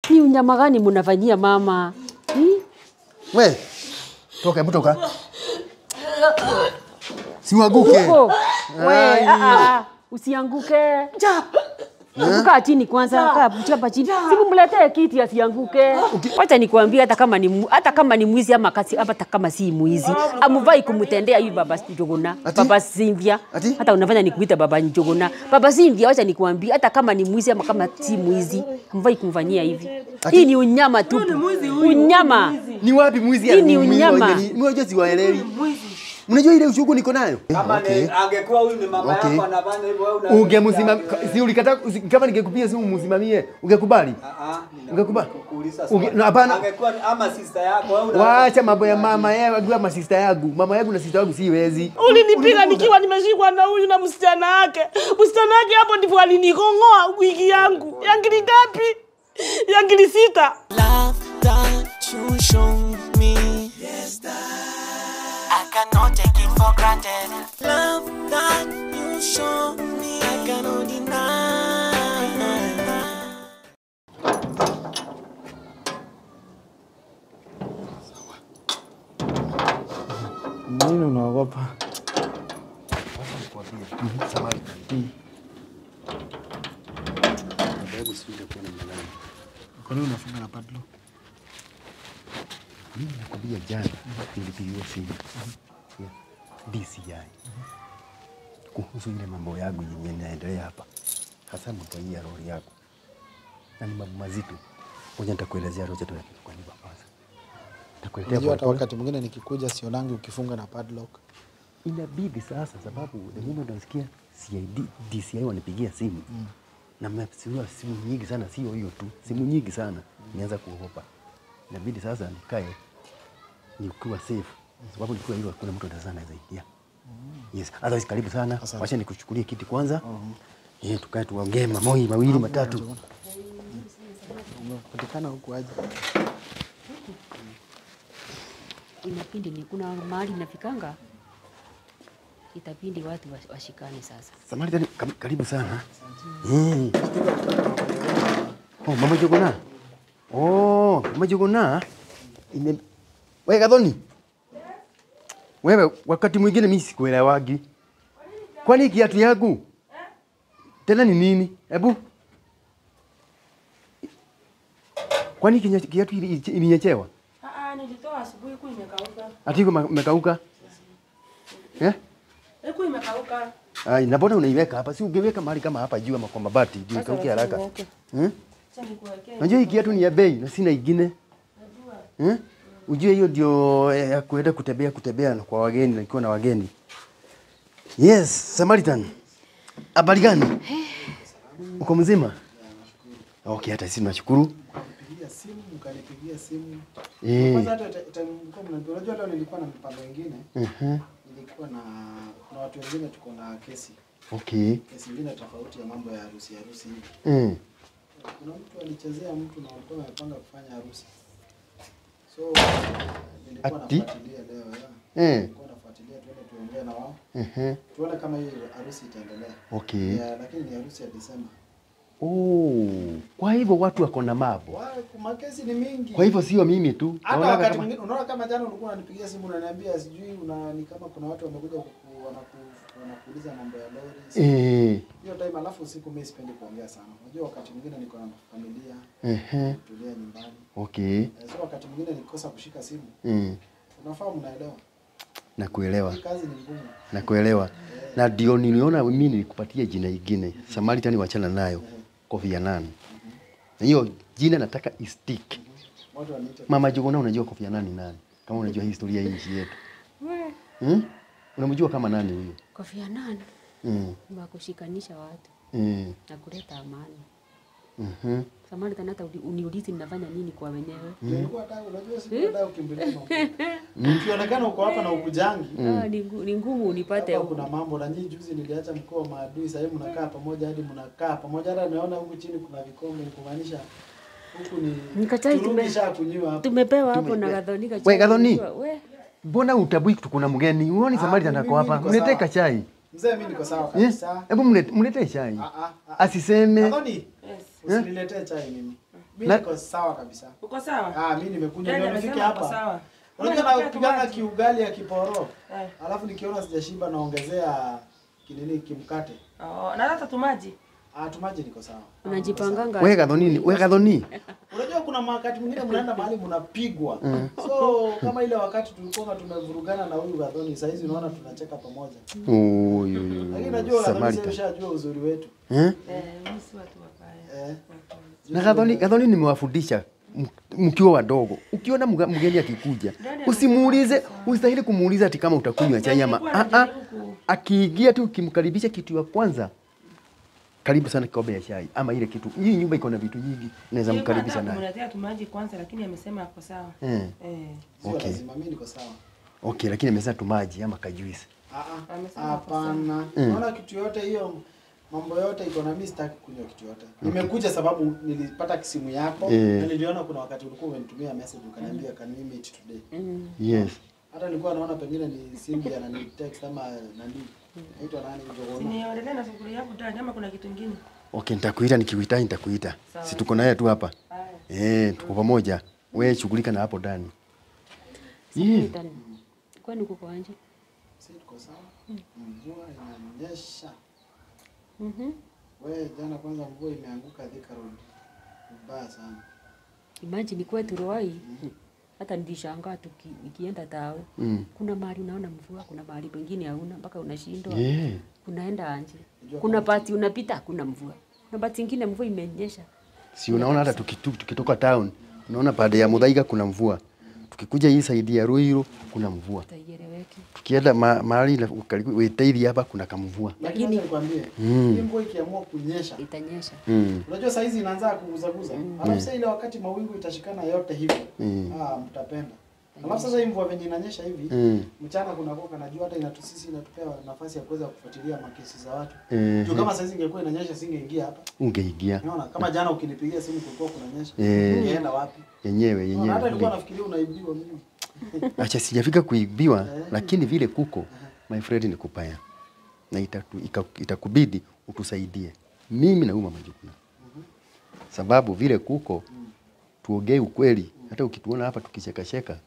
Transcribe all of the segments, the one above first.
Ni unyama gani mnafanyia mama? Hmm? We, toka, hebu toka. Siwaguke. Uko. We, ah, ah, usianguke. Kaa chini kwanza, kaa chapa chini. Simu mletee kiti asianguke. Wacha nikwambie hata kama ni mu- hata kama ni mwizi ama kasi hata kama si mwizi. Amuvai kumtendea hivi baba Njuguna. Ati? Baba Cynthia. Ati? Hata unafanya nikuita baba Njuguna. Baba Cynthia wacha nikwambie hata kama ni mwizi ama kama si mwizi. Amuvai kumfanyia hivi. Hii ni unyama tu. Unyama. Ni wapi mwizi? Hii ni mwizi unyama. wa- ni- Mnajua siwaelewi. Mnajua ile ushuku niko nayo? Kama Okay. ni angekuwa huyu ni mama Okay. yako anafanya hivyo wewe una Ungemsimamia si ulikataa usi- kama ningekupigia simu msimamie, ungekubali? Ah, ah, Ungekubali? kuuliza Unge- swali. na hapana. Angekuwa ni- ama sister yako wewe una Waacha mambo ya mama yeye ajua masista yangu. Mama yangu na sista yangu si wezi. Ulinipiga nikiwa nimeshikwa na huyu na msichana wake. Msichana wake hapo ndipo alinikong'oa wigi yangu. Yangili ngapi? Yangili sita. love that you show me. Yes, that I cannot take it for granted. Love that you show me, I cannot deny. Nini unaogopa? Kwa nini unafunga na padlock? Mimi nakwambia jana nilipigiwa simu ya DCI kuhusu ile mambo yangu yenye inaendelea hapa, hasa mambo hii ya lori yako, na ni mambo mazito. Ngoja nitakuelezea Rocha, tu kwa nyumba kwanza. Nitakuletea Unajua hata pole wakati mwingine nikikuja sionangi ukifunga na padlock. pole. Inabidi sasa, sababu the moment unasikia CID DCI wanipigia simu na mmesiwa simu nyingi sana, sio hiyo tu, simu nyingi sana, nianza kuogopa. Inabidi sasa nikae nikiwa safe, sababu nikiwa hivyo kuna mtu anaweza anaweza ingia. Yes, otherwise karibu sana. Asante. Wacha nikuchukulie kiti kwanza. Eh, tukae tuongee mamoi mawili matatu. Umepatikana huku aje? Inapindi ni kuna mahali nafikanga itapindi watu wash- washikane sasa. Samahani tena, karibu sana. Eh. Oh, mama Jogona. Oh, mama Jogona. Ime Wewe Gathoni. Wewe wakati mwingine mimi sikuelewagi. Kwani kiatu yangu tena ni nini? Hebu kwani kinya- kiatu ili- ili- ilinyechewa? Ah, nilitoa asubuhi huku imekauka. Ati iko ma- imekauka? Eh? Huku imekauka. Ai, na mbona unaiweka hapa? Si ungeweka mahali kama hapa juu ama kwa mabati juu ikauke haraka. niweke. Hmm? Acha nikuwekee. Najua hii kiatu ni ya bei na sina ingine. Hmm? Ujue hiyo ndio eh, ya kuenda kutembea kutembea na kwa wageni na ikiwa na wageni. Yes, Samaritan. Habari gani? Uko mzima? Okay, hata sisi tunashukuru. Pigia simu, mkanipigia simu. Eh. Kwanza hata ta- ta- mlikuwa mnaniambia, unajua leo nilikuwa na mipango mingine. Mhm. Nilikuwa na kuna watu wengine tuko na kesi. Okay. Kesi nyingine tofauti ya mambo ya harusi harusi hivi. Mm. Kuna mtu alichezea mtu na walikuwa wamepanga kufanya harusi. So nilikuwa Ati? nafuatilia leo ya. Eh. Nilikuwa nafuatilia tuende tuongee na wao. Mhm. Tuone kama hii harusi itaendelea. Okay. Ya, lakini ni harusi ya Desemba. Oh, kwa hivyo watu wako na mambo. Wa- Makesi ni mingi. Kwa hivyo sio mimi tu. hata Naonaga wakati kama- mwingine unaona kama jana ulikuwa unanipigia simu unaniambia sijui una ni kama kuna watu wamekuja kuku- wanaku- wanakuuliza mambo ya lori. Eh. Hiyo time alafu usiku mimi sipendi kuongea sana. Unajua wakati mwingine niko na familia, Ehe. tulia nyumbani. Okay. Eh, So wakati mwingine nikikosa kushika simu, Mm. unafaa mnaelewa. Nakuelewa. Hii kazi ni ngumu. Nakuelewa. Na ndio niliona mimi nilikupatia jina ingine. Samaritan wachana nayo. Kofi Annan. Na hiyo jina nataka istick. Watu waniite Mama Jogona unajua Kofi Annan ni nani? Kama unajua historia ya nchi yetu. Hmm? Unamjua kama nani huyo? Kofi Annan Mm. wa kushikanisha watu Mm. na kuleta amani. Mhm. Samaritan, hata uli- uniulizi ninafanya nini kwa wenyewe. Nilikuwa nataka unajua siku nataka ukimbilia mambo. Ukionekana uko hapa na ukujangi. Ah, ni ngu- ni ngumu unipate Hapa huku. kuna mambo na nyinyi juzi niliacha mkoa wa maadui, sasa hivi mnakaa pamoja hadi mnakaa pamoja. Hata naona huku chini kuna vikombe kumaanisha huku ni Nikachai turungi tume- sha kunywa hapo. Tumepewa hapo na Gathoni We, Gathoni. We, Mbona utabui kuna mgeni? Uoni Ah, Samaritan mimi ako hapa? niko Mletee sawa. kachai. Mzee mimi niko sawa Eh? kabisa. Hebu mlete- mletee chai. Ah, ah, ah. Asiseme. Gathoni, Usiniletee chai mimi. Mimi Na- niko sawa kabisa. Uko sawa? Ah, mimi nimekuja Yaani leo nifike amesema uko hapa. sawa. Unajua Unataka napigana tumaji? kiugali ya kiporo. Eh. Alafu nikiona sijashiba naongezea kinini kimkate. Oh, na hata tumaji. Ah, tumaji niko sawa. Unajipanganga. We Gathoni, we Gathoni. Unajua kuna wakati mwingine mnaenda mahali mnapigwa. So kama ile wakati tulikuwa tumevurugana na huyu Gathoni, saa hizi unaona tunacheka pamoja. Oyo, Lakini najua Gathoni sasa Samaritan. ushajua uzuri wetu. Eh? Eh, mimi si watu wabaya. Eh. Na Gathoni, Gathoni nimewafundisha m- mkiwa wadogo. Ukiona mga- mgeni akikuja, usimuulize, ustahili kumuuliza ati kama utakunywa chai ama Nilikuwa ah ah. najaribu ku- Akiingia tu ukimkaribisha kitu ya kwanza, karibu sana kikombe ya chai ama ile kitu. Hii nyumba iko na vitu nyingi, unaweza Nilikuwa mkaribisha nataka naye. kumletea tumaji kwanza lakini amesema ako sawa. Eh. Eh. Sio Okay. lazima mimi niko sawa. Okay, lakini amesema tu maji ama kajuisi. Ah ah. Amesema Hapana. Unaona kitu yote hiyo mambo yote iko na mimi sitaki kunywa kitu yote. Nimekuja sababu nilipata simu yako Eh. na niliona kuna wakati ulikuwa umenitumia message ukaniambia can we meet today. Yes. Hata nilikuwa naona pengine ni Cindy anani text ama nani. Naitwa nani Njogona. Siniendelee na shughuli yangu ndani ama kuna kitu kingine? Okay, nitakuita nikikuhitaji nitakuita. Sawa. Si tuko naye tu hapa. Haya. Eh, tuko pamoja. Wewe shughulika na hapo ndani. Yeah. Samaritan. Kwani kuko anje? Si tuko sawa? Mvua inanyesha. Mhm. Wewe jana kwanza mvua imeanguka Thika Road. Mbaya sana. Imagine kwetu Ruai. Hata nilishangaa tuki, nikienda tao. Mm. Kuna mahali unaona mvua, kuna mahali pengine hauna mpaka unashindwa. Yeah. Unaenda anje. Unajua Kuna pati unapita hakuna mvua. Kuna pati ingine mvua imenyesha. Si unaona hata tukitu, tukitoka town, unaona pande ya Muthaiga kuna mvua. Tukikuja hii saidi ya Ruiru kuna mvua. Utaieleweki. Tukienda ma, mahali na karibu Wetaithi hapa kuna kamvua. Lakini acha nikwambie, Mm. hii mvua ikiamua kunyesha, Itanyesha. Mm. unajua saa hizi inaanza kuguzaguza. Alafu sasa ile wakati mawingu itashikana yote hivi, Mm. ah, mtapenda. Alafu sasa hii mvua venye inanyesha hivi, Mm. mchana kuna koka najua hata inatu sisi inatupea nafasi ya kuweza kufuatilia makesi za watu. Eh, Juu kama saa hizi ingekuwa inanyesha singeingia hapa. Ungeingia Unaona? Kama jana ukinipigia simu kulikuwa kunanyesha. Eh. Ungeenda wapi? yenyewe Unaona, hata nilikuwa yenyewe. nafikiria unaibiwa mimi. Acha sijafika kuibiwa, lakini vile kuko my friend ni kupaya na itatu, ika, itakubidi utusaidie mimi na huyu mama Jukuna, sababu vile kuko tuongee ukweli. Hata ukituona hapa tukichekacheka,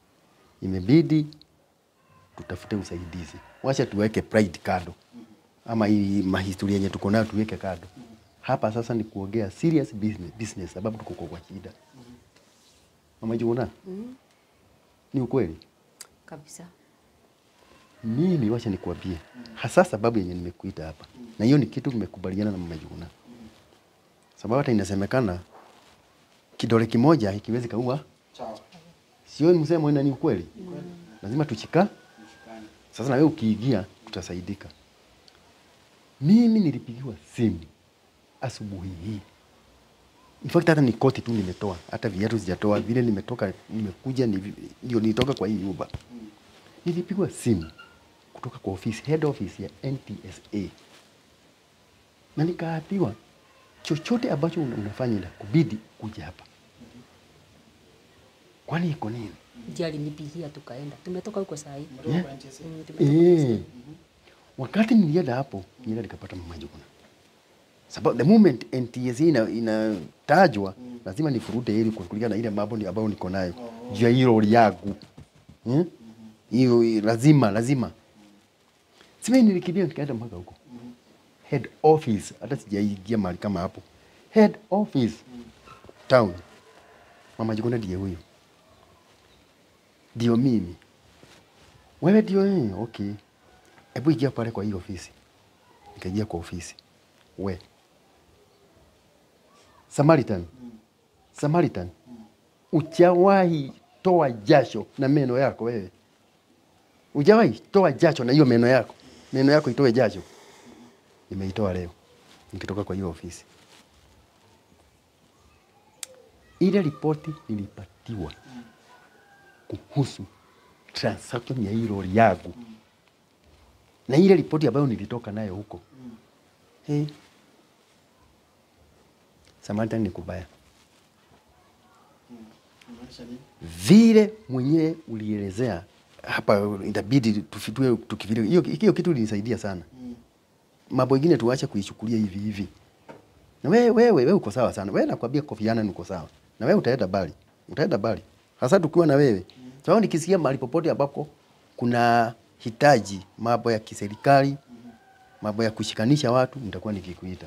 imebidi tutafute usaidizi. Wacha tuweke pride kado, ama hii mahistoria yenye tuko nayo tuweke kado. Hapa sasa ni kuongea serious business, business sababu tuko kwa shida. Mama Jukuna, ni ukweli Kabisa. mimi wacha nikuambie hasa sababu yenye nimekuita hapa, na hiyo ni kitu nimekubaliana na mama Juna, sababu hata inasemekana kidole kimoja ikiwezi kaua, Sawa. sio msemo, ina ni ukweli. Lazima tuchika. Sasa na wewe ukiingia, tutasaidika. Mimi nilipigiwa simu asubuhi hii, in fact hata ni koti tu nimetoa, hata viatu sijatoa, vile nimetoka nimekuja, ni- ndio nitoka kwa hii nyumba nilipigwa simu kutoka kwa ofisi head office ya NTSA na nikaambiwa chochote ambacho una- unafanya ina kubidi kuja hapa. Kwani iko nini? Ndiye alinipigia tukaenda. Tumetoka huko saa hii. Mtoka kwa NTSA. Mm, tumetoka Eh, wakati nilienda hapo nilienda nikapata mama Juguna, sababu the moment NTSA ina, inatajwa lazima nifurute ili kulingana na ile mambo ni- ambayo niko nayo juu ya hii lori yangu Hmm? hiyo hiyo, lazima lazima sima nilikimbia nikaenda mpaka huko head office, hata sijaingia mahali kama hapo head office town. Mama Juguna ndiye huyo, ndio mimi. Wewe ndio eh, okay. Hebu ingia pale kwa hii ofisi. Nikaingia kwa ofisi. We. Samaritan. Samaritan. Uchawahi toa jasho na meno yako wewe. Ujawahi toa jasho na hiyo meno yako. Meno yako itoe jasho. Nimeitoa leo. Nikitoka kwa hiyo ofisi. Ile ripoti nilipatiwa kuhusu transaction ya hii lori yangu na ile ripoti ambayo nilitoka nayo huko hey. Samaritan ni kubaya Unamaanisha nini? vile mwenyewe ulielezea hapa, itabidi tufitue tukivile. Hiyo hiyo kitu ilinisaidia sana. Mambo ingine tuache kuichukulia hivi hivi. Na wewe wewe wewe uko sawa sana. Wewe nakwambia Kofi Annan uko sawa. Na wewe utaenda bali. Utaenda bali. Hasa tukiwa na wewe. Sababu nikisikia mahali popote ambako kuna hitaji mambo ya kiserikali, mambo ya kushikanisha watu, nitakuwa nikikuita.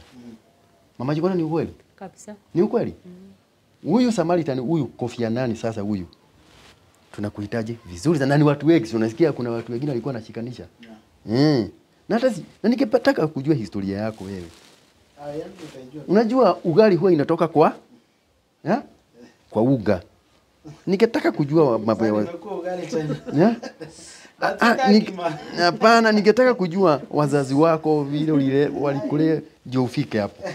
Mama Jikona ni ukweli? kabisa. Ni ukweli? Huyu Samaritan huyu Kofi Annan sasa huyu tunakuhitaji vizuri sana. Na ni watu wengi, si unasikia kuna watu wengine walikuwa wanashikanisha. Mm. Na hata si- na ningetaka kujua historia yako wewe. Ah, yangu utaijua. Unajua ugali huwa inatoka kwa ya? kwa uga. Ningetaka kujua mambo ya Sasa wa- nimekuwa ugali tena. ya? Ah, ah, Nataka ni- kima. Hapana, ningetaka kujua wazazi wako vile ulile walikulea ndio ufike hapo.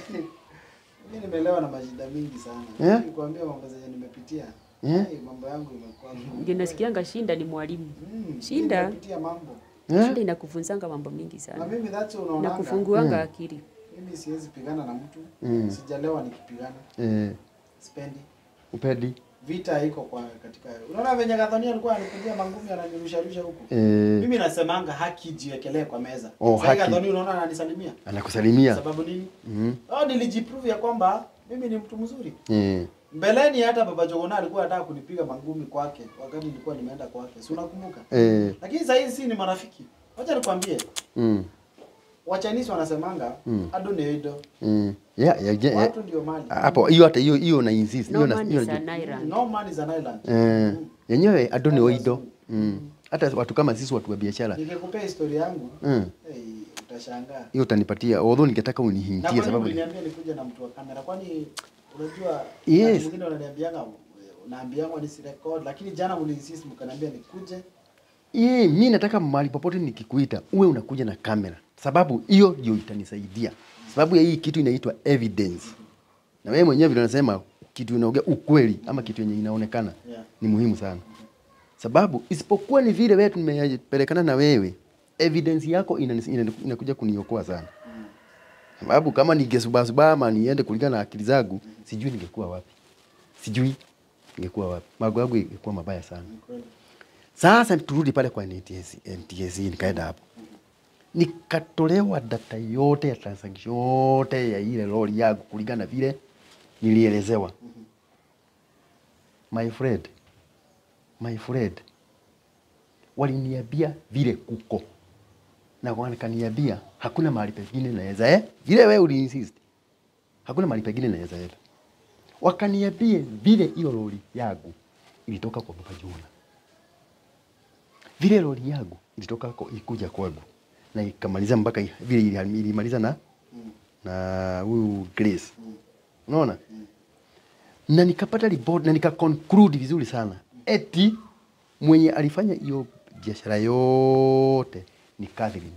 Mimi nimelewa na mashida mingi sana. Yeah? Nikwambia mambo zenye nimepitia. Yeah? Hey, mambo yangu imekuwa ngumu. Ndio nasikianga shinda ni mwalimu. Mm, Shinda. Nimepitia mambo. Eh? Shinda inakufunzanga mambo mingi Na sana. mimi that's Na unaonanga. kufunguanga akili. Mimi siwezi pigana na mtu. Mm. Sijalewa nikipigana. Eh, Sipendi. upedi. Vita iko kwa katika. Unaona venye Gathoni alikuwa anipigia mangumi ananirusha rusha huko. Eh, Mimi nasemanga haki jiwekelee kwa meza. Oh, Sasa haki. Gathoni unaona ananisalimia. anakusalimia. Sababu nini? Mhm. Oh, nilijiprove ya kwamba mimi ni mtu mzuri. Eh. Mbeleni hata baba Jogona alikuwa anataka kunipiga mangumi kwake wakati nilikuwa nimeenda kwake. Si unakumbuka? Eh. Lakini sasa hizi si ni marafiki. Wacha nikwambie, Mm. Wachinese wanasemanga Mm. ado ni ido. Mm. Yeah, yeah, yeah. Watu ndio mali. Hapo hiyo hata hiyo hiyo na insist. Hiyo No na man hiyo is na- an island. No man is an island. Eh. Yenyewe adoni Watu oido. wazuri. Mm. Hata watu kama sisi watu wa biashara. Nikikupea historia yangu, Mm. hey, utashangaa. Hiyo utanipatia. Although ningetaka Na unihintie kwa nini sababu uliniambia nikuje na mtu wa kamera? Kwani unajua Yes. wakati mwingine wananiambianga unaambianga nisirecord, lakini jana mliinsist mkaniambia nikuje. Ye, mi nataka mahali popote nikikuita uwe unakuja na kamera, sababu hiyo ndio itanisaidia, sababu ya hii kitu inaitwa evidence. Na wewe mwenyewe vile unasema kitu inaongea ukweli ama kitu yenye inaonekana Yeah. ni muhimu sana, sababu isipokuwa ni vile wewe tumepelekana na wewe, evidence yako inanis- ina- inakuja kuniokoa sana, sababu kama ningesubasuba ama niende kulingana na akili zangu, sijui ningekuwa wapi, sijui ningekuwa wapi, mago yangu ingekuwa mabaya sana. Kweli. Sasa turudi pale kwa NTS, NTSC nikaenda hapo. Nikatolewa data yote ya transaction yote ya ile lori yangu kulingana na vile nilielezewa. My friend, my friend, waliniambia vile kuko na wakaniambia hakuna mahali pengine naweza eh, vile wewe uliinsist, hakuna mahali pengine naweza enda. Wakaniambia vile hiyo lori yangu ilitoka kwa Baba Juna vile lori yangu ilitoka ko- ikuja kwangu na ikamaliza mpaka i- vile ili- ilimaliza na na huyu Grace, unaona na nikapata report na nika conclude vizuri sana eti mwenye alifanya hiyo biashara yote ni Catherine.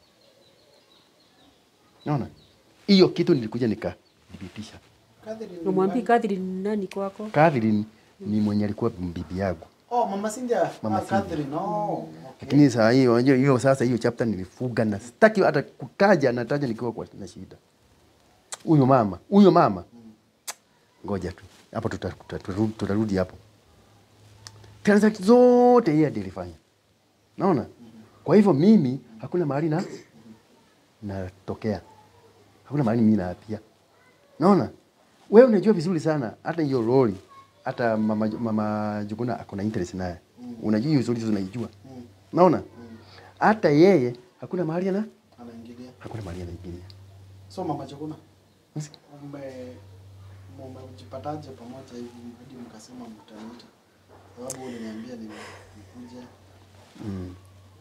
Unaona hiyo kitu nilikuja nikadhibitisha. Catherine ni Umwambie nani? Catherine ni nani kwako? Catherine ni mwenye alikuwa bibi yangu. Oh, Mama Cynthia. Mama ah, Cynthia. Catherine. Oh, okay. Lakini saa hiyo unajua hiyo sasa hiyo chapter nilifuga na sitaki hata kutaja nataja nikiwa kwa na shida. Huyo mama, huyo mama. Ngoja tu. Hapo tuta- tuta- tutarudi tutarudi hapo. Transaction zote yeye ndiye alifanya. Naona? Kwa hivyo mimi hakuna mahali na natokea. Hakuna mahali mimi naapia. Naona? Wewe unajua vizuri sana hata hiyo lori hata mama, mama Juguna ako na interest naye. Unajua hiyo zote unaijua. Naona? Hata yeye hakuna mahali ana Anaingilia. hakuna mahali anaingilia. So Mama Chakuna, Basi, mme mmejipataje pamoja hivi hadi mkasema mtaniita? Sababu uliniambia ni nikuje. Mm.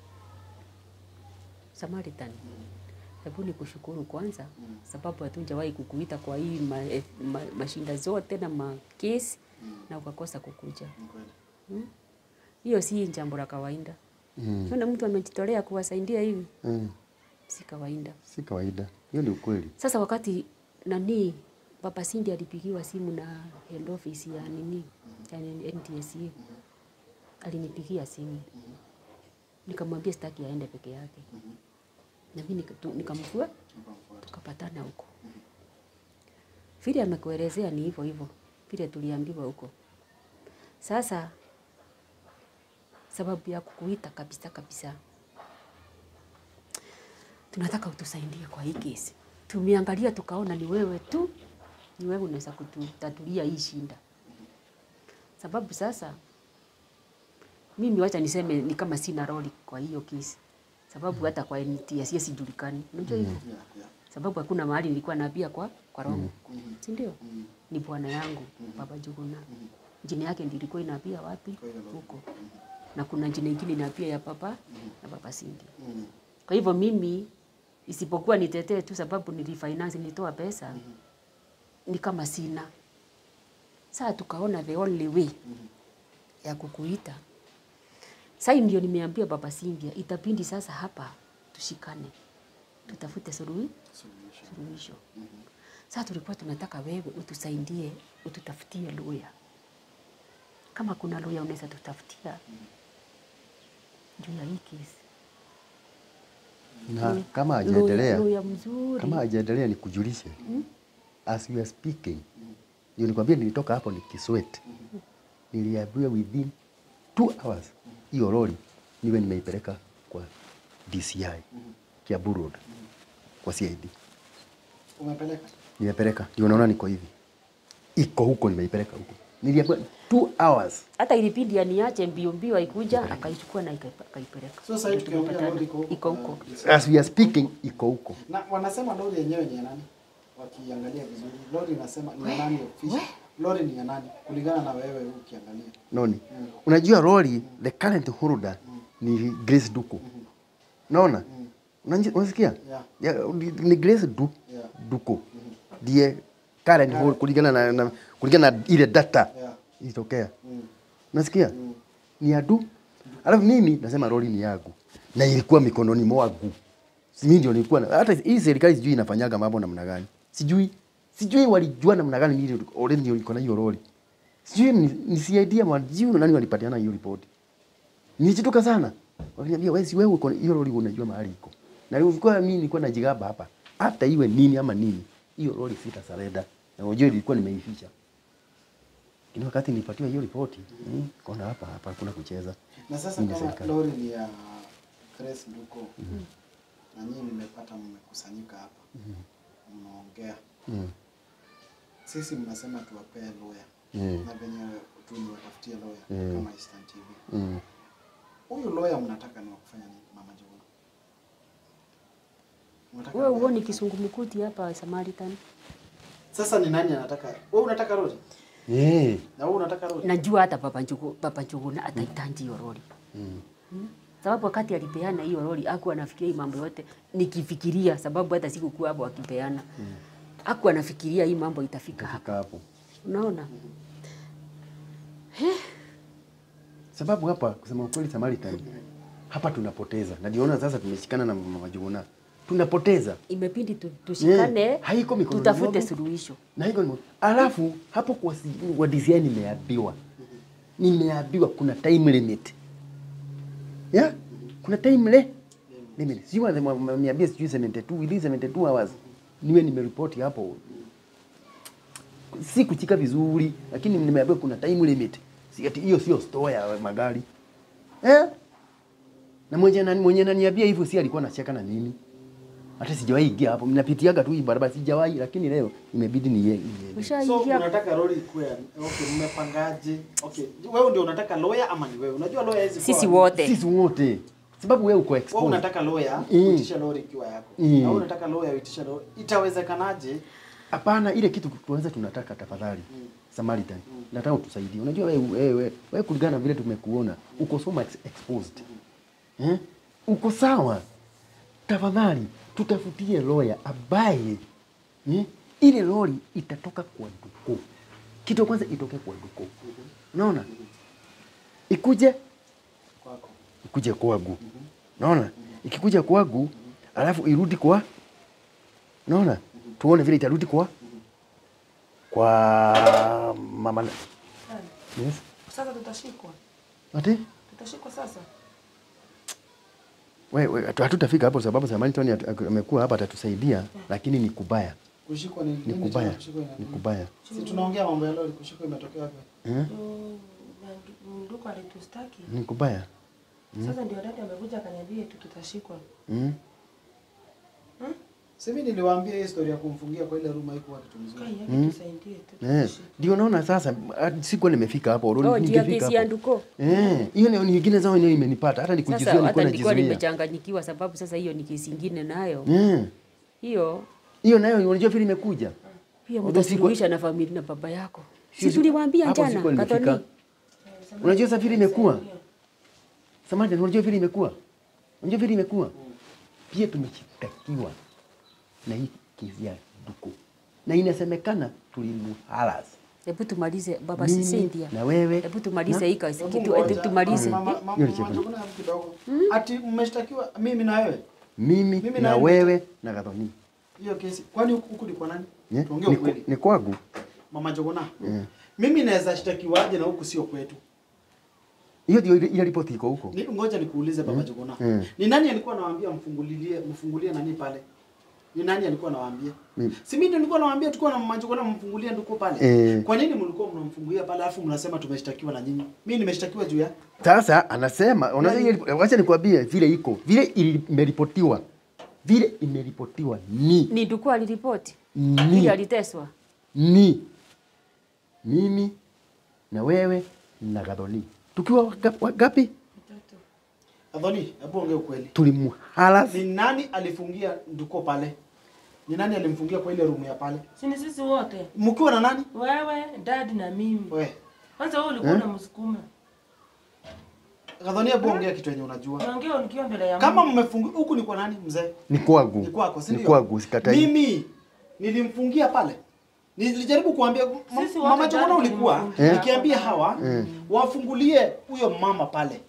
Samaritan. Hebu ni kushukuru kwanza sababu hatujawahi kukuita kwa hii ma, eh, ma, mashinda zote na makesi na ukakosa kukuja. Ni kweli. Hmm? Hiyo si jambo la kawaida. Mm. Naona mtu amejitolea kuwasaidia hivi, Mm. si kawaida. Si kawaida. Hiyo ni ukweli. Sasa wakati nani Papa Cindy alipigiwa simu na head office ya nini ya NTSA, alinipigia simu nikamwambia sitaki aende peke yake, na mimi nika- tu- nikamfua tukapatana huko. Vile amekuelezea ni hivyo hivyo vile tuliambiwa huko. Sasa sababu ya kukuita kabisa kabisa, tunataka utusaidie kwa hii kesi. Tumeangalia tukaona ni wewe tu ni wewe unaweza kututatulia hii shinda. Sababu sasa mimi wacha niseme ni kama sina roli kwa hiyo kesi, sababu hata kwa NTSA sijulikani, unajua hivyo Yeah, yeah. sababu hakuna mahali nilikuwa naambia kwa kwa roho si ndio? Ni bwana yangu Baba Juguna, jina yake ndiyo ilikuwa inaambia wapi huko, na kuna jina ingine inaambia ya papa na baba Cindy. Mm. Kwa hivyo mimi isipokuwa nitetee tu sababu nilifinance nilitoa pesa ni kama sina. Sasa tukaona the only way ya kukuita. Sasa ndio nimeambia baba Cynthia itabidi sasa hapa tushikane. Tutafute suluhi suluhisho. Sasa tulikuwa tunataka wewe utusaidie, ututafutie lawyer. Kama kuna lawyer unaweza tutafutia juu ya hii kesi. Na kama Lawyer- hajaendelea lawyer mzuri. kama hajaendelea nikujulishe, as we are speaking, ndio nikwambia, nilitoka hapo nikisweat, niliambiwa within two hours hiyo lori niwe nimeipeleka kwa DCI Kiambu Road kwa CID, Umepeleka? nimepeleka, ndio naona niko hivi, iko huko, nimeipeleka huko, niliambiwa two hours hata ilibidi aniache mbio mbio, aikuja akaichukua na ikaipa- akaipeleka. So sasa hivi Ndio tukiongea tumepatana. lori iko huko. iko huko. as we are speaking, iko huko. Na wanasema lori yenyewe ni ya nani? Wakiangalia vizuri. Lori inasema ni ya nani official? Lori ni ya nani? Kulingana na wewe ukiangalia. Noni. Unajua lori the current holder ni Grace Duko. Naona? Unanji- Unasikia? Yeah. Ya, ni- Ni Grace du, Yeah. Duko. Ndiye current holder kulingana na, na kulingana na ile data Yeah. ilitokea. Mm. Unasikia? Ni ya du. Alafu mimi nasema lori ni yangu. Na ilikuwa mikononi mwangu. Si mimi ndio nilikuwa na, hata hii serikali sijui inafanyaga mambo namna gani. Sijui. Sijui walijua namna gani mimi ndio- already ndio niko na hiyo lori. Sijui ni, ni CID ama sijui nani walipatiana hiyo ripoti. Nilishtuka sana. Wakaniambia wewe si wewe uko hiyo lori unajua mahali iko. Na ilikuwa mimi nilikuwa najigamba hapa. Hata iwe nini ama nini, hiyo lori sita sareda. Na unajua ilikuwa nimeificha. Lakini wakati nilipatiwa hiyo ripoti, mm, kona hapa hapa hakuna kucheza. Na sasa Hii ni kama serikali. lori ni ya Grace Duko na nyinyi mmepata mmekusanyika hapa mnaongea, Mm. sisi mnasema tuwapee lawyer Mm. na venye tu niwatafutie lawyer Mm. kama Eastern TV. Mm. Huyu lawyer mnataka ni wa kufanya nini, Mama Jogoo? Mnataka Wewe lawyer uone kufanya- kisungumkuti hapa Samaritan. Sasa ni nani anataka? Wewe unataka lori Eh. na wewe unataka lori? Najua hata baba Njugu, baba Njuguna atahitaji hiyo lori. Mm. Sababu wakati alipeana hiyo lori hakuwa anafikiria hii mambo yote, nikifikiria sababu hata sikukuwa hapo akipeana. Hakuwa anafikiria hii mambo itafika hapa. Fika hapo. Unaona? Sababu hapa kusema ukweli Samaritan hapa tunapoteza. Na niona sasa tumeshikana na Mama Juguna. Tunapoteza. Imebidi tu, tushikane Yeah, haiko mikononi tutafute mwangu. suluhisho. Na hiko ni alafu hapo kwa si- wa DCI nimeambiwa. Nimeambiwa kuna time limit. Yeah? Kuna time le limit. Sio wameniambia sijui 72 within 72 hours. Niwe nimeripoti hapo. Si kuchika vizuri lakini nimeambiwa kuna time limit. Si ati hiyo sio store ya magari. Eh? Na mwenye nani mwenye ananiambia hivyo si alikuwa anacheka na nini? Hata sijawahi ingia hapo. Ninapitiaga tu hii barabara sijawahi lakini leo imebidi ni yeye. So Ushaingia unataka lori ikuwe okay, mmepangaje? Okay, wewe ndio unataka lawyer ama ni wewe? Unajua lawyer hizi sisi wote. Sisi wote. Sababu wewe uko wewe exposed. unataka lawyer Mm. uitisha lori ikiwa yako. Mm. Na wewe unataka lawyer uitisha lori. Itawezekanaje? Hapana, ile kitu tuanze tunataka tafadhali. Samaritan. Nataka utusaidie. Unajua wewe wewe wewe kulingana na vile tumekuona uko so much exposed. Eh? Uko sawa. Tafadhali tutafutie lawyer ambaye eh? ile lori itatoka kwa duko. Kitu ya kwanza itoke kwa duko. Unaona? Ikuje Kwako. ikuje kwangu. Naona? Ikikuja kwangu alafu irudi kwa naona? Tuone vile itarudi kwa kwa mama. na- Yes. Sasa tutashikwa, Ati? tutashikwa sasa. Wewe hatu- hatutafika hapo sababu Samani Tony atu- aku- amekuwa hapa atatusaidia lakini ni kubaya. Kushikwa ni Ni nini? kubaya. tena Kushikwa ina Ni nini? kubaya. Si tunaongea mambo ya lori, kushikwa imetokea wapi? Eh? Ndio, na ndu- ndugu alitustaki. Ni kubaya. Sasa ndio dada amekuja akaniambia tu tutashikwa. Mm? Si mimi niliwaambia hii story ya kumfungia kwa ile room haikuwa kitu mzuri. Kai yake tusaidie tu. Eh, ndio naona sasa ah, sikuwa nimefika hapo. Oh, ndio ya ningefika kesi ya hapo. nduko. Eh, hiyo ni nyingine zao ndio imenipata. Hata nikujizuia Sasa nilikuwa hata nilikuwa najizuia. nimechanganyikiwa sababu sasa hiyo ni kesi ingine nayo. Eh. Hiyo Hiyo nayo unajua vile imekuja. pia Although siku- mtasuluhisha na familia na baba yako. Sio- Si tuliwaambia hapo jana sikuwa nimefika. Katoni. Unajua sasa vile imekuwa. Samahani, unajua vile imekuwa. Unajua vile imekuwa. Pia tumeshtakiwa na hii kesi ya Duko. Na inasemekana tulimuharas. Hebu tumalize baba Mimi Cynthia. na wewe. Hebu tumalize na- hii kazi Hebu kitu ngoja, hebu tumalize. mama- mama- Hiyo ni mama chakula. Njuguna, kidogo. Ati mmeshtakiwa mimi na wewe Mimi, Mimi na na- wewe na Gathoni. hiyo kesi. Kwani huku huku ni kwa nani? Eh? Tuongee Ni ukweli. ni kwangu. Mama Njuguna. Eh. Mimi naweza shtakiwaje na huku sio kwetu? Hiyo ndio ile ile ripoti iko huko. Ni, ngoja nikuulize baba Njuguna. Mm. Ni nani alikuwa anawaambia mfungulilie mfungulie nani pale? Ni nani alikuwa anawaambia? Mimi. Si mimi ndio nilikuwa nawaambia tulikuwa na mama Njuguna mfungulie nduko pale. Eh. Kwa nini mlikuwa mnamfungulia pale alafu mnasema tumeshtakiwa na nyinyi? Mimi nimeshtakiwa juu ya Sasa anasema unaweza hiyo wacha nikwambie vile iko. Vile ili- imeripotiwa. Vile imeripotiwa ni Ni nduko aliripoti. Ni. Ili aliteswa. ni mimi na wewe na Gathoni. Tukiwa waka- wagapi? Adhoni, hebu ongea ukweli. Tulimuharas. Ni nani alifungia nduko pale? Ni nani alimfungia kwa ile room ya pale? Si ni sisi wote. Mkiwa na nani? Wewe, dad na mimi. We. Kwanza wewe ulikuwa unamsukuma. Gadhoni, hebu ongea kitu yenye unajua. Naongea nikiwa mbele ya Kama Mungu. mmefungia huku ni kwa nani mzee? Ni kwangu. Ni kwako, si Ni ndio? kwangu, sikatai. Mimi nilimfungia pale. Nilijaribu kuambia ma- Sisi wote mama Jogona ndani ulikuwa tulimfungia. nikiambia hawa wafungulie huyo mama pale.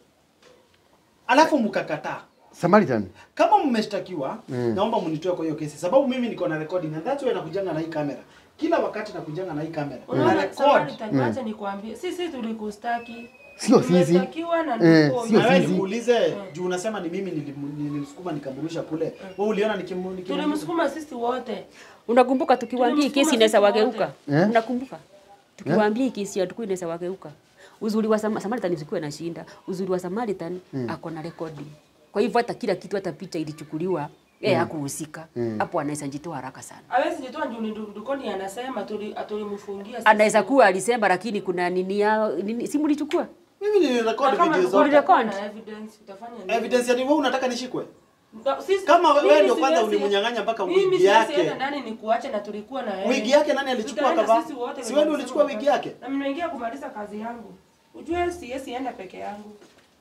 Alafu mkakataa. Samaritan. Kama mmeshtakiwa, naomba mnitoe kwa hiyo kesi sababu mimi niko na recording and that's why nakujanga na hii kamera. Kila wakati nakujanga na hii kamera. Na Unaona record. Samaritan, wacha nikwambie. Sisi tulikustaki. Sio sisi. Tumestakiwa na Eh, ndugu. sio Na wewe sisi. nikuulize juu unasema ni mimi nilim- nilimsukuma nikamrusha kule. Wewe uliona nikimu nikimu Tulimsukuma sisi wote. Unakumbuka tukiwaambia hii kesi Tulimsukuma inaweza sisi wageuka? Eh? Unakumbuka? Tukiwaambia hii kesi ya Nduku inaweza wageuka. Uzuri wa Sam- Samaritan usikuwe na shinda. Uzuri wa Samaritan ako na recording. Kwa hivyo hata kila kitu hata picha ilichukuliwa yeye hakuhusika. Hapo anaweza jitoa haraka sana. Hawezi jitoa juu ni ndu- ndukoni anasema tuli atulimfungia sisi. Anaweza kuwa alisema lakini kuna nini yao nini si mlichukua? Mimi nilirekodi Na kama video ndukoni zote. atakuwa na evidence utafanya nini? Evidence yani wewe unataka nishikwe? Na- sisi- Kama wewe mimi ndio kwanza siwezi- ulimnyang'anya mpaka mimi wigi siwezi yake. enda ndani nikuache na tulikuwa na yeye. Wigi yake nani alichukua Tutaenda kavaa? sisi wote Si wewe ndio wenye ulichukua kusema wigi yake? Na nimeingia kumaliza kazi yangu. Ujue siwezi enda peke yangu.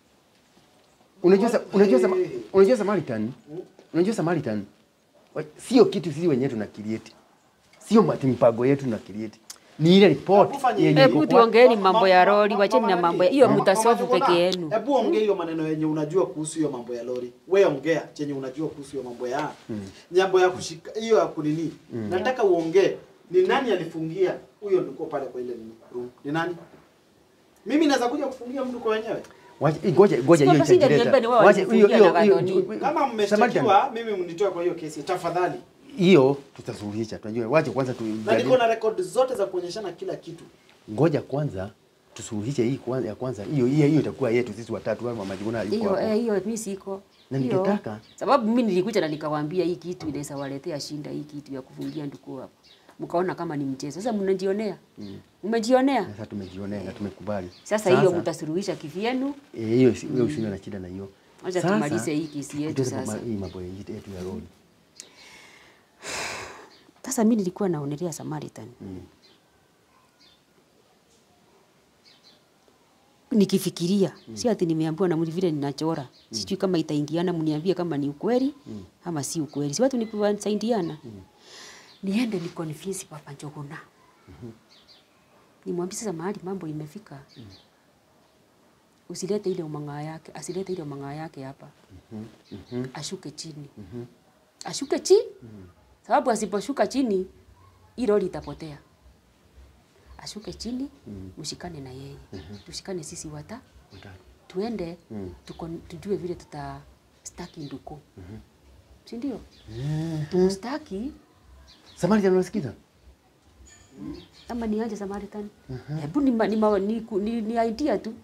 Unajua sa- unajua sama- unajua Samaritan? Unajua Samaritan? Wa- Sio kitu sisi wenyewe tuna create. Sio mati mipango yetu tuna create. Ni ile report Hebu fanya yenye hivi. iko Hebu kwa- tuongeeni Ma- mambo ma- ya ma- lori, ma- wacheni na mama mambo ya Naki. hiyo Mama- mtasolve Mama peke Jogona, yenu. Hebu ongea hiyo maneno yenye unajua kuhusu hiyo mambo ya lori. Wewe ongea chenye unajua kuhusu hiyo mambo ya nyambo ya kushika hiyo ya kunini. Nataka uongee ni nani alifungia huyo nduko pale kwa ile nini room? Ni nani? Mimi naweza kuja kufungia mtu kwa wenyewe. Wacha ngoja ngoja Sio hiyo basi ndio itajileta. niambie ni wao Wacha hiyo walifungia hiyo na hiyo- Gathoni. hiyo- Kama Samaritan, mmeshtakiwa, mimi mnitoe kwa hiyo kesi tafadhali. hiyo tutasuluhisha. Tunajua wacha kwanza tu Na niko na record zote za kuonyeshana kila kitu. ngoja kwanza tusuluhishe hii kwanza ya kwanza. Hiyo hiyo hiyo itakuwa yetu sisi watatu kama majiguna alikuwa Hiyo hapo. eh, hiyo mimi siko. Na Hiyo. ningetaka- sababu mimi nilikuja na nikawaambia hii kitu inaweza waletea shinda hii kitu ya kufungia nduku hapo. Mkaona kama ni mchezo. Sasa mnajionea. Mmejionea. Sasa tumejionea na tumekubali. Sasa hiyo mtasuluhisha kivyenu. Eh, hiyo si- hiyo usio na shida na hiyo. Wacha Sasa, tumalize hii kesi yetu tuende sasa. kwa Hii mambo yetu yetu ya road. Sasa mimi nilikuwa naonelea Samaritan. Nikifikiria, si ati nimeambiwa na mtu vile ninachora. Sijui kama itaingiana, mniambie kama ni ukweli ama si ukweli. Si watu ni kusaidiana. Niende ni convince Papa Njuguna. Nimwambie sasa mahali mambo imefika. Usilete ile umang'aa yake, asilete ile umang'aa yake hapa. Ashuke chini. Ashuke chini. Sababu asiposhuka chini, hii lori itapotea. Ashuke chini, mshikane na yeye. Tushikane sisi wata, tuende tuko, tujue vile tuta staki nduko. Si ndio? Tumstaki Samaritan unasikiza? ama niaje Samaritan? Hebu ni, ma- ni, ma- ni, ku- ni, ni idea tu.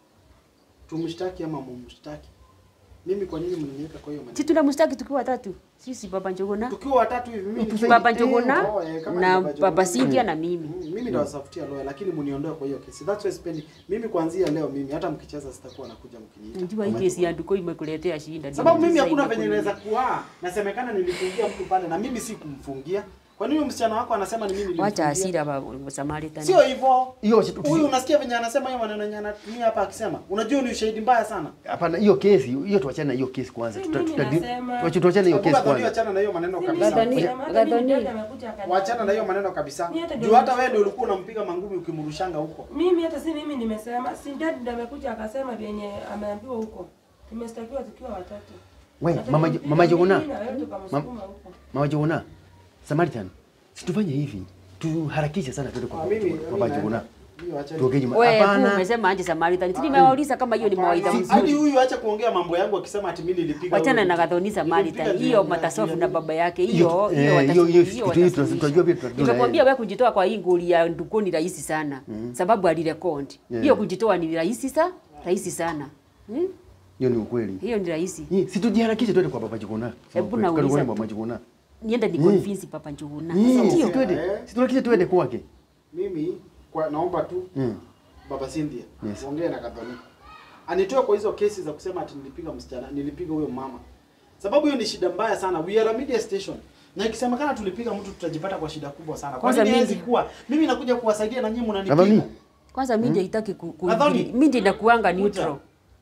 Tumshtaki ama mumshtaki? Mimi kwa nini mnaniweka kwa hiyo Si maneno? tunamstaki tukiwa watatu. Sisi Baba Njuguna, tukiwa watatu hivi mimi nikiwa- Baba Eh, Njuguna oh, eh, kama na ni Baba Baba Njuguna. Cynthia na mimi. Mm, mimi ndawasafutia lawyer lakini muniondoe kwa hiyo kesi. That's why sipendi mimi kuanzia leo mimi hata mkicheza sitakuwa nakuja mkiniita. Najua hii kesi ya Nduko imekuletea shida. Sababu mimi Sasa hakuna imekuwa- venye naweza kuwa nasemekana nilifungia mtu pale na mimi si kumfungia. Kwa nini huyo msichana wako anasema ni mimi nilimfungia? Wacha hasira Baba Samaritan. Sio hivyo. Hiyo wacha tu- Huyu unasikia venye anasema hiyo maneno yenye anatumia hapa akisema. Unajua ni ushahidi mbaya sana. Hapana, hiyo kesi hiyo tuachane na hiyo kesi kwanza. Si Tuta- mimi tuta- nasema. tuache- Tuachane na hiyo kesi Hakuna dhani kwanza. achana na hiyo maneno Si kabisa. mimi Gadhoni- nasema, hata mimi Gadhoni. dada amekuja akaniambia. Wachana na hiyo maneno kabisa. Mimi hata Juu ndio hata nimesema. wewe ndio ulikuwa unampiga mangumi ukimrushanga huko. Mimi hata si mimi nimesema, si dad ndiye amekuja akasema vyenye ameambiwa huko. Tumestakiwa tukiwa watatu. We, Hata mama nilimpiga mama Jogona. mimi na wewe tukamsukuma huko. Mama Jogona. Samaritan. Situfanye hivi. Tuharakishe sana twende kwa Ah, mimi kwa Baba Jogona. mimi wacha. Tuongee nyuma. Wewe Hapana. umesema aje Samaritan? Si nimewauliza kama hiyo ni mawaidha Hadi mzuri. huyu acha kuongea mambo yangu akisema ati mimi nilipiga. Wachana huyu na mtu. Gadhoni Samaritan. Nilimpiga Hiyo juu ya- matasofu juu na ya- baba yake Hiyo- hiyo eh, hiyo hiyo- hiyo watasuluhisha, kitu hiyo hii tunajua watasuluhisha. vile tunajua. Nimekwambia wewe kujitoa kwa hii nguli ya Nduko ni rahisi sana. Sababu alirekodi. Yeah. Hiyo kujitoa ni rahisi sa rahisi sana. Hmm? Hiyo ni ukweli. Hiyo ni rahisi. Hii si tujiharakishe twende kwa Baba Jogona. Hebu Kwa- nauliza kwa tu. Baba Jogona. Niende ni convince Papa Njuguna. Hii Ndio. si twende. Eh. Si tuharakishe twende kwake. Mimi kwa naomba tu Mm. Baba Cynthia Yes. ongee na Gathoni. Anitoe kwa hizo kesi za kusema ati nilipiga msichana, nilipiga huyo mama. Sababu hiyo ni shida mbaya sana. We are a media station. Na ikisemekana tulipiga mtu tutajipata kwa shida kubwa sana. Kwa Kwanza nini mimi- haiwezi kuwa? Mimi nakuja kuwasaidia na nyinyi mnanipiga. Gathoni. Kwanza mimi ndio itaki ku, ku Nadhani- mimi ndio inakuanga Kuja. neutral.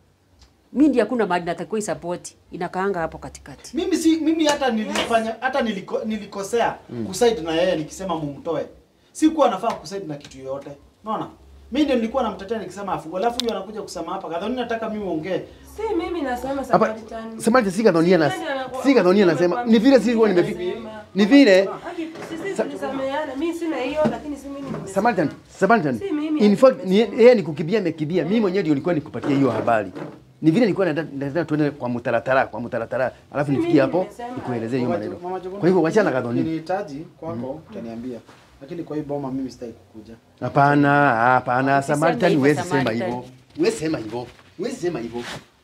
Mimi ndio hakuna mahali natakiwa support. Inakaanga hapo katikati. Mimi si mimi hata nilifanya hata niliko, nilikosea kuside na yeye nikisema mumtoe. Sikuwa nafaa kuside na kitu yoyote. Unaona? Mimi ndio nilikuwa namtetea nikisema afungwe. Alafu huyo anakuja kusema hapa. Gathoni nataka mimi uongee. Si mimi nasema Hapa Samaritan. Samaritan si Gathoni na Si nani anaku- si Gathoni anasema ni vile sisi huwa nimefika. Ni vile Haki, Sisi tulisameheana. Mimi sina hiyo lakini si mimi nimesema. Samaritan, Samaritan. Si mimi, In fact hata ni yeye ni kukimbia amekimbia. Mimi mwenyewe ndio nilikuwa nikupatia hiyo habari. Ni vile nilikuwa nataka nataka tuende kwa mutaratara, kwa mutaratara. Alafu Si nifikie mimi hapo nimesema. nikuelezee hiyo Mama maneno. Jo- Mama Jogona, Kwa hivyo wachana na Gathoni. Ukinihitaji kwako utaniambia. Lakini kwa hii boma mimi sitaki kukuja. Hapana, hapana, Usiseme Samaritan hivyo, huwezi sema Samaritan. hivyo. Huwezi sema hivyo. Huwezi sema hivyo.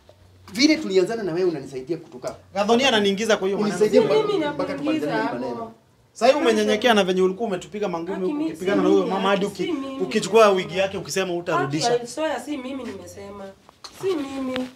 Vile tulianzana na wewe unanisaidia kutoka. Gathoni ananiingiza kwa hiyo maneno. Unisaidie Si mpaka- mimi mpaka nakuingiza tumalizane hii maneno. hapo. Sasa hivi umenyenyekea na venye ulikuwa umetupiga mangumi Haki, mi- ukipigana si na huyo mimi, mama hadi haki, uki, si mimi. ukichukua wigi yake ukisema Haki utarudisha. ya Soya si mimi nimesema. Si mimi.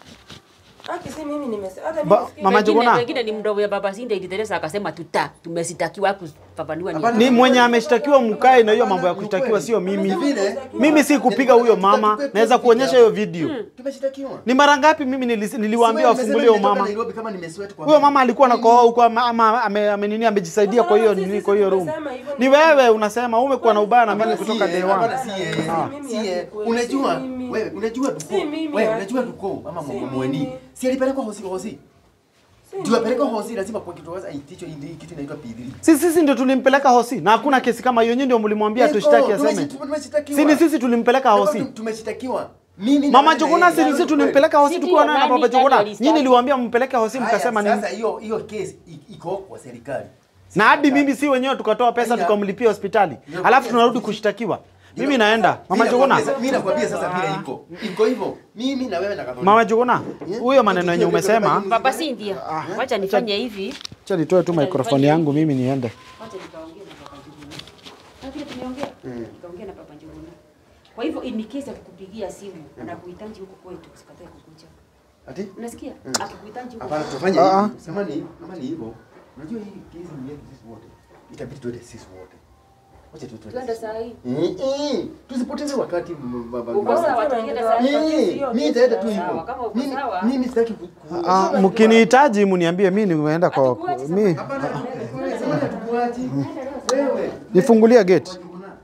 Haki si mimi nimesema. Hata Ba- mimi Mama Wengine- Jogona. Wengine ni mdogo ya Baba Sinda ili Teresa akasema tuta tumesitakiwa kufafanua ni. Ni mwenye ameshtakiwa mkae na hiyo mambo ya kushtakiwa sio mimi. Vile Mimi si kupiga huyo mama, naweza kuonyesha hiyo video. tumeshitakiwa. Ni mara ngapi mimi nilis- niliwaambia Wewe wafungulie umesema huyo nimetoka mama? Nairobi kama nimesweat kwa Huyo mama alikuwa anakohoa huko ama ama ame, ame nini amejisaidia kwa hiyo nini kwa hiyo room. Tumesema hivyo Ni wewe unasema umekuwa na ubaya na mimi Hapana, kutoka si day yeye, one. hapana, si yeye. Ah. Si yeye. Unajua Si mimi. wewe unajua tuko. Si mimi, Wewe haki. unajua tuko ama Si mweni. mimi. Si alipelekwa hosi hosi. Si Ndio mimi. apelekwa hosi lazima kwa kitu waza aitichwe hii kitu inaitwa P3. Sisi sisi ndio tulimpeleka hosi na hakuna kesi kama hiyo, nyinyi ndio mlimwambia tushtaki aseme. Si ni sisi tulimpeleka hosi. Tumeshitakiwa. Mimi na Mama wewe na Jogona yeye. si sisi tulimpeleka hosi Si tukiwa ndio, naye na nani- Baba Jogona. nani walistaki? Nyinyi niliwaambia mpeleke hosi Haya, mkasema nini? Sasa hiyo hiyo kesi i- iko kwa serikali. Na hadi mimi si wenyewe tukatoa pesa Haya. tukamlipia hospitali. Ndio, Alafu kwa- tunarudi kushtakiwa. Mimi naenda. Mama Mimi Jogona. nakwambia- Mimi nakwambia sasa vile iko. Iko hivyo. Mimi na wewe na Gathoni. Mama Jogona. Huyo maneno yenye umesema, Baba Sindia. Wacha nifanye hivi. acha nitoe tu microphone yangu mimi niende. Wacha nikaongea na Baba Njuguna. Na vile tumeongea, nikaongea na Baba Njuguna. Kwa hivyo in case akikupigia simu anakuhitaji huko kwetu, usikatae kukuja. Ati? Unasikia? Akikuhitaji huko. Hapana, tufanye Ah, hivi. Kama ni kama ni hivyo. Unajua hii kesi ni yetu sisi wote. Itabidi tuende sisi wote. Wacha tu tuende. Tuende sisi saa wote. hii. Eh, eh. Tusipoteze wakati m- baba. Uko sawa, tukienda saa hii. Eh, mimi nitaenda tu Sawa, hivyo. kama uko Mimi sawa. mimi sitaki ku- ku- Ah, mkinihitaji mniambie mimi nimeenda kwa Hatukuachi sasa. mimi Hapana, sema hatukuachi. Wewe. nifungulie gate.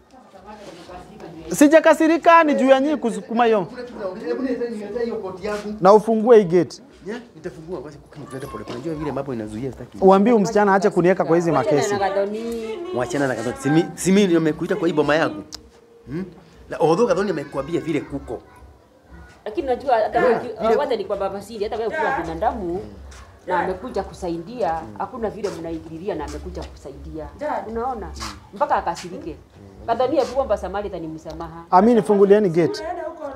Sijakasirika ni juu ya nyinyi kusukuma hiyo. Kuna kitu naongea. Hebu niletee niletee hiyo koti yangu. Na ufungue hii gate. Nya, nitafungua basi kukini kuleta pole. pole. Unajua vile mambo inazuia sitaki. Uambie umsichana aache kuniweka kwa hizi Wacha makesi. na Gathoni. Wachana na Gathoni. Simi simi ndio nimekuita kwa hii boma yangu. Hmm? Na although Gathoni amekuambia vile kuko. Lakini najua hata wewe wacha ni kwa Baba Sindia, hata wewe ukiwa binadamu na amekuja kusaidia, hakuna vile mnaingililia na amekuja kusaidia. Dad. Unaona? Mpaka akasirike. Gathoni hebu omba Samaritan ni msamaha. Ami nifungulieni gate. Unaenda huko Roy.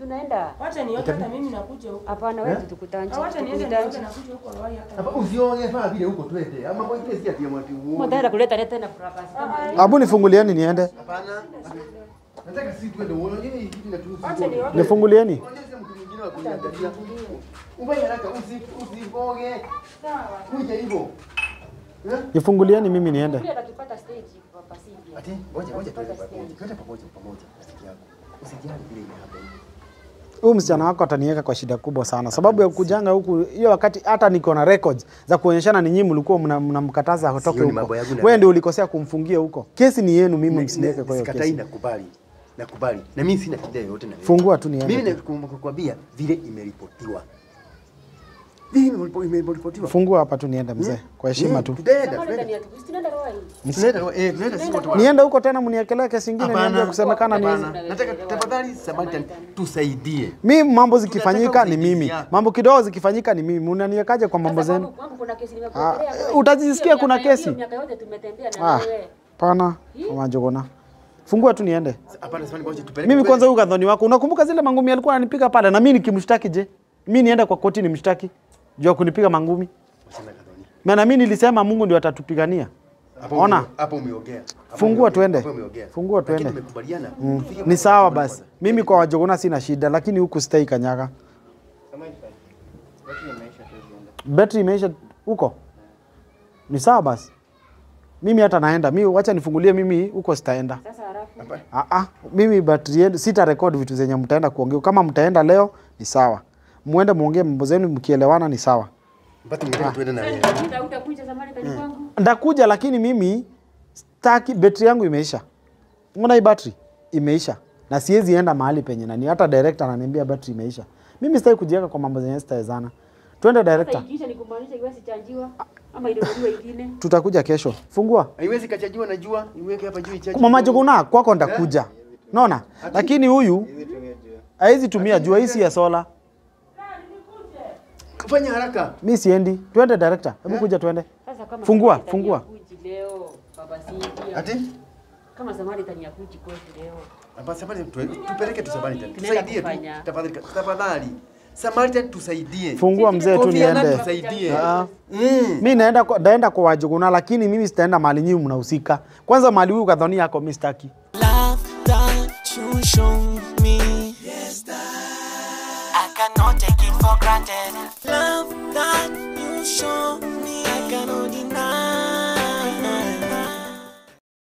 tunaenda. Wacha nioge hata mimi nakuja huko. Hapana, wewe tukutanji. Wacha niende Tukutanji. nioge nakuja huko Lowai hata. Hapa usione faa vile huko twende. Ama kwa ile si ati mwati uone. Mtaenda kuleta leta na fracas kama hii. Abu nifungulieni niende. Hapana. Nataka si twende uone nini hii kitu tu. Wacha nioge. Nifungulieni. Onyesha mtu mwingine wa kuniangalia. Ufanye haraka usi usiboge. Kuja hivyo. Eh? Nifungulieni mimi niende. Pia atakipata stage kwa pasivia. Ati ngoja ngoja twende pamoja. Twende pamoja pamoja rafiki yako. Usijali vile hapa hivi. Huyu msichana wako ataniweka kwa shida kubwa sana, sababu ya kujanga huku hiyo wakati hata niko na records za kuonyeshana ni nyinyi mlikuwa mna- mnamkataza atoke Sio, ni huko. mambo yangu na Wewe wewe. ndio ulikosea kumfungia huko. Kesi ni yenu, mimi Ne- msiniweke ne- kwa hiyo Sikatai, kesi. nakubali. Nakubali. Na mimi sina shida yoyote na wewe. Fungua tu niende. Mimi nakwambia vile imeripotiwa. Vile imeripo- imeripotiwa. Fungua hapa tu niende mzee, kwa heshima tu. Tutaenda, Kama tutaenda. ndani ya tu. Tunaenda Roy. Tunaenda, eh, tunaenda sisi wote. Niende huko tena mniekelee kesi ingine niambie Hapana, kusemekana ni hizi. hapana. Nataka tafadhali Samaritan tusaidie. Mi mambo zikifanyika Tunataka ni mimi, usaidizi yako. mambo kidogo zikifanyika ni mimi. Unaniwekaje kwa mambo Sasa zenu? kwangu- kwangu kuna kesi Ah, nimekuletea. utajisikia Hiyo kuna miaka- kesi? hiyo Miaka yote tumetembea na Ah, wewe. pana wajogona. Fungua tu niende. Hapana, Samaritan, ngoja tupeleke. Mimi kwanza huyu kadhoni wako, unakumbuka zile mangumi alikuwa ananipiga pale, na mimi nikimshtaki je? Mimi niende kwa koti nimshtaki juu ya kunipiga mangumi? Wasema kadhoni. Maana mimi nilisema Mungu ndio atatupigania. Hapo Ona. ume- Hapo umeongea. Hapo Fungua umeongea. tuende. Hapo umeongea. Fungua Lakini tuende. tumekubaliana. tufike Ni kwa- sawa kwa- basi. Mimi kwa wajogona sina shida, lakini huku sitaki kanyaga. Betri imeisha huko. Ni sawa basi. Mimi hata naenda. Mimi wacha nifungulie mimi huko sitaenda. Sasa halafu Ah ah, mimi battery yenu sita record vitu zenye mtaenda kuongea. Kama mtaenda leo ni sawa. Muende muongee mambo zenu mkielewana ni sawa. Mpaka mngetaka tuende na wewe. Utakuja utakuja zamani tani kwangu. Ndakuja lakini mimi staki betri yangu imeisha. Unaona hii battery imeisha. Na siwezi enda mahali penye nani hata director ananiambia battery imeisha. Mimi sitaki kujiweka kwa mambo zenye sitawezana. Twende Sasa director. ikiisha ni kumaanisha iwezi chanjiwa ama inunuliwe ingine. Tutakuja kesho. Fungua. Haiwezi kachajiwa na jua, iweke hapa juu ichaji. Mama Juguna kwako ndakuja. Unaona? Lakini huyu haizi tumia jua hii si ya sola. Fanya haraka. Mi siendi. Twende director. Hebu kuja twende. Sasa kama Fungua, Samaritan fungua. yakuji leo baba Cynthia. Ati? Kama Samaritan yakuji kwetu leo. Hapa Samaritan tu- tupeleke tu Samaritan. Tunaenda Tusaidie tu. kufanya. Tafadhali tafadhali. Samaritan tusaidie. Fungua mzee tu Kofi Annan niende. tusaidie. Ah. Mm. Mi naenda kwa, naenda kwa wajuguna lakini mimi sitaenda mahali nyinyi mnahusika. Kwanza mahali huyu kadhoni yako mi sitaki. Love that you show me. Yes, I cannot take it for granted. Love that you show